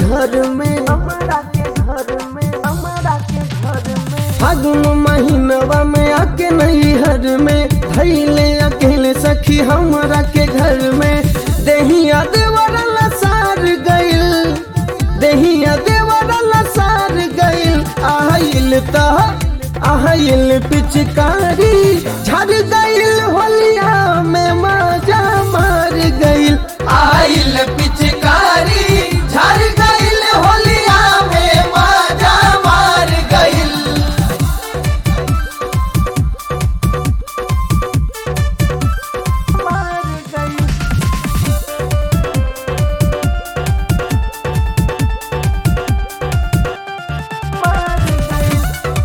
घर में हमरा के घर में हमरा के घर में फागुन महीनवा में आके नैहर में धैले अकेले सखी हमरा के घर में देहिया देवर लसार गइल देहिया देवर लसार गइल आइल त आइल पिचकारी झड़ गइल होलिया में मजा मार गइल आइल पिचकारी झड़ गइल होलिया में मजा मार गइल मार गई मार गई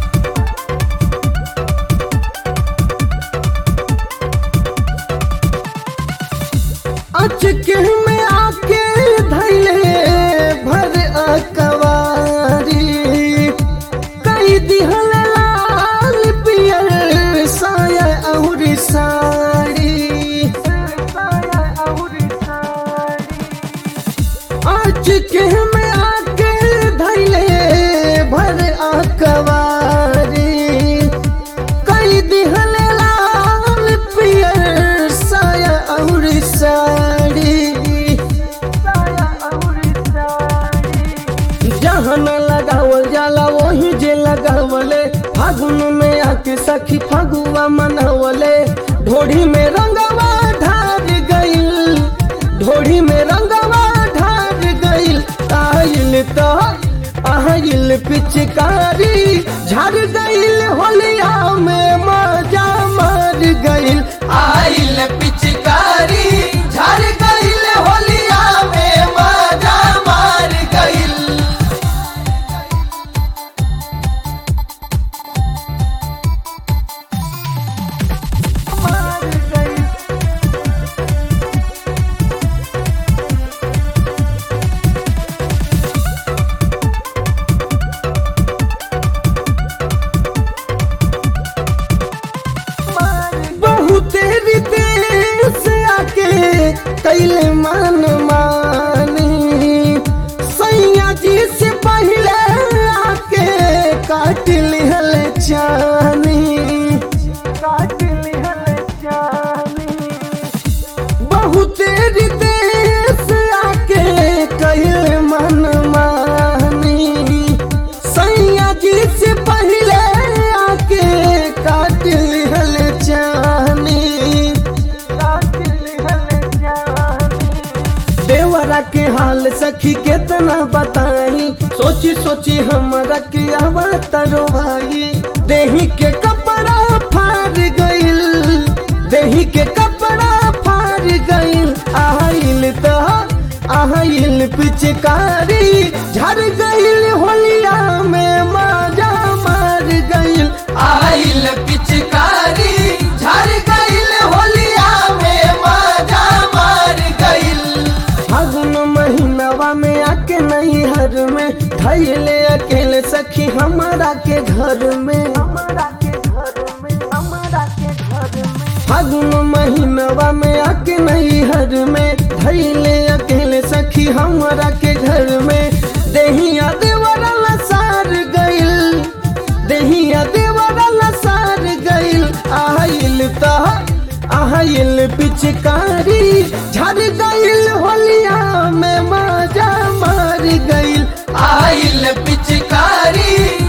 अचके में आके धैले भर अकवारी कई दिहल लाल पियर साया और साड़ी साया और साड़ी अचके में आके धैले भर अकवारी कई दिहल लाल पियर साया और साड़ी साया और साड़ी जहाँ न लगावल जाला वही जे लगावले फागुन में आके सखी फगुआ मनावले ढोढ़ी में रंगवा ढार गइल ढोढ़ी में रंगवा ढार गइल आइल तो आइल पिचकारी झड़ गइल होलिया में मजा मार गइल आइल पिचकारी झड़ गइल होलिया में मजा मार गइल मार गई मार बहुत विदेश आके कैले मान मानी सैया जी से पहले आके काट लिहल चानी काट लिहल जानी बहुत विदेश आके कैले मान मानी सैया जी से पहले आके काट लिहल चानी काट लिहल जानी देवरा के हाल सखी केतना बताई सोची सोची हमरा के अवतरो भाई देही के कपड़ा फाड़ गइल देही के कपड़ा फाड़ गइल आइल तो आइल पिचकारी झड़ गइल होलिया में मजा मार गइल आइल पिचकारी झड़ गइल होलिया में मजा मार गइल फागुन महीनवा में आके नैहर में धैले अकेले सखी हमारा के घर में हमरा के घर में हमरा के घर में फागुन महीनवा में आके नैहर में धैले अकेले सखी हमारा के घर में देहिया देवरा लसार गइल देहिया देवरा लसार गइल आइल त आइल पिचकारी झड़ गइल होलिया में मजा मार गइल आइल पिचकारी